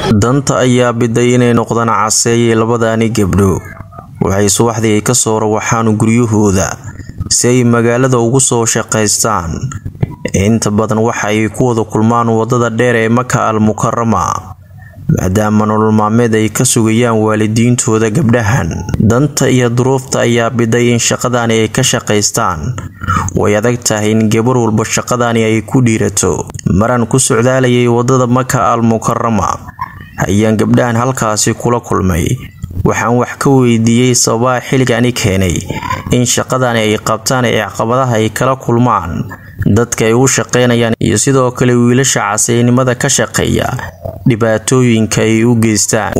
danta ayaa biday inay noqdaan caseeyay labadaani gabdho waxay subaxdii ay kasoo rawaxaan guryahooda si ay magaalada ugu soo shaqaystaan inta badan waxa ay ku wada kulmaan wadada dheer ee maka al mukarama maadaama nolol maalmeed ay ka sugayaan waalidiintooda gabdhahan danta iyo duruufta ayaa biday in shaqadani ay ka shaqaystaan way adag tahay in gabar walba shaqadani ay ku dhiirato maran ku socdaalayay wadada maka al mukarama ayaan gabdhahan halkaasi kula kulmay waxaan wax ka weydiiyey sababaha xilligani keenay in shaqadani ay qabtaan ee caqabadaha ay kala kulmaan dadka ay u shaqeynayaan iyo sidoo kale wiilasha caseynimada ka shaqeeya dhibaatooyinka ay u geystaan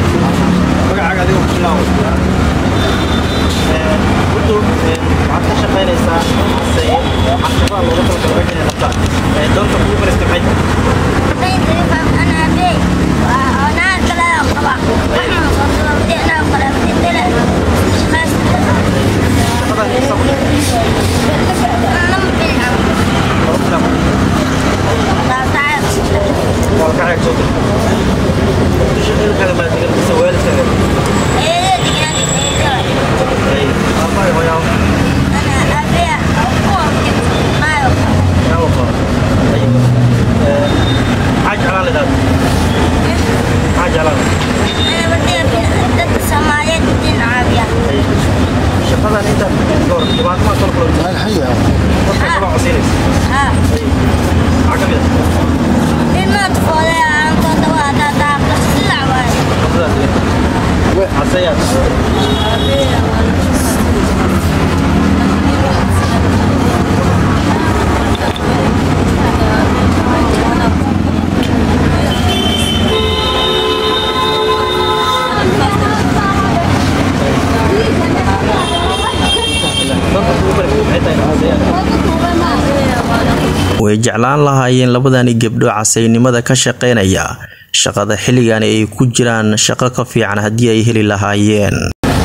way jeclaan lahaayeen labadani gabdho casaynimada ka shaqeynaya shaqada xilligani ay ku jiraan shaqo ka fiican haddii ay heli lahaayeen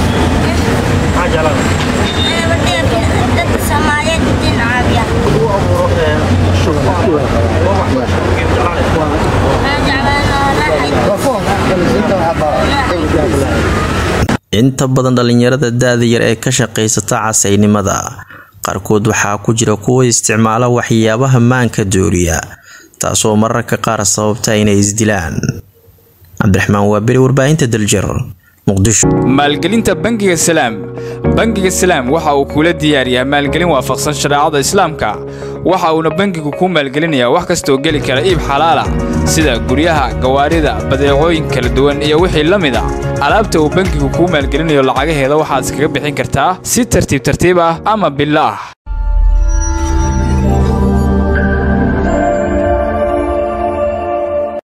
inta badan dhalinyarada da-da yar ee ka shaqaysata casaynimada qaarkood waxaa ku jira kuwa isticmaala waxyaabaha maanka dooriya taasoo mararka qaar sababta inay isdilaan cabdiraxmaan waaberi warbaahinta daljir muqdisho maalgelinta bangiga salaam bangiga salaam waxa uu kula diyaariyaa maalgelin waafaqsan shareecada islaamka waxa uuna bangigu ku maalgelinayaa wax kastooo geli kara iib xalaala sida guryaha gawaarida badeecooyin kala duwan iyo wixii la mid a alaabta uu bangigu kuu maalgelinayo lacagaheeda waxaad iskaga bixin kartaa si tartiib tartiib ah ama billo ah